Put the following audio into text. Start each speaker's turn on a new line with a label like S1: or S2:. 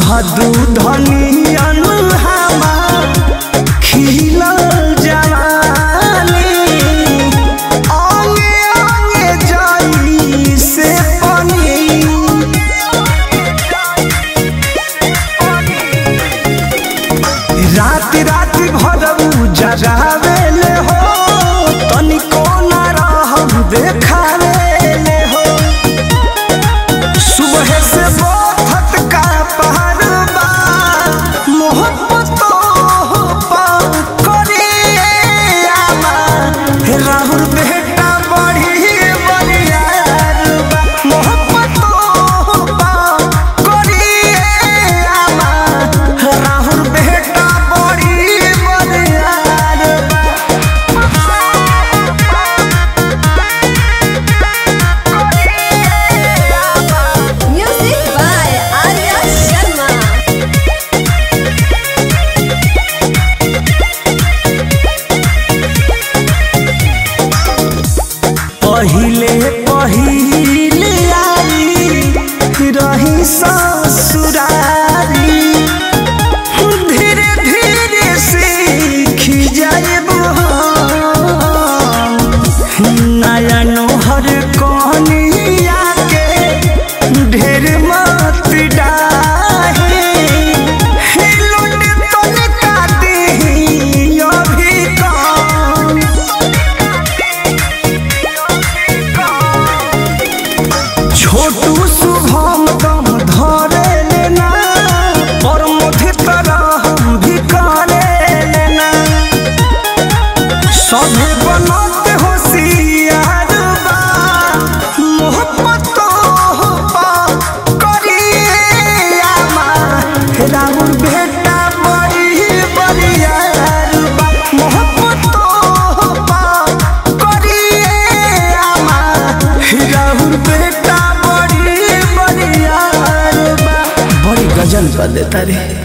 S1: भादू धनियन हमार खिलल जवानी आगे आगे जाई से पानी रात रात भरऊ जगावेले हो तनिको न रहम देखावेले हो सुबह से बोथत का पहर बा मोहब्बत पा करे आमा हे राहुल बेटा बड़ी बलियार बा मोहब्बत पा करे आमा हे राहुल बेटा बड़ी Baliyar
S2: Music by Arya Sharma.
S1: पहिले पहिले आई रही ससुरारी धीरे धीरे सीख जाएब नया नोहर कनिया के ढेर मत डाहे हिलुट तनिका दी अभी कम छोटू शुभम दम धरे लेना और मुझे तरह हम भी करे लेना सभे बनत होशियार बा मोहब्बत पा करिए आमा राहुल बेटा बड़ी बलियार बा मोहब्बत पा करिए आमा राहुल बेटा बड़ी बलियार बा बड़ी गजल कर देता रे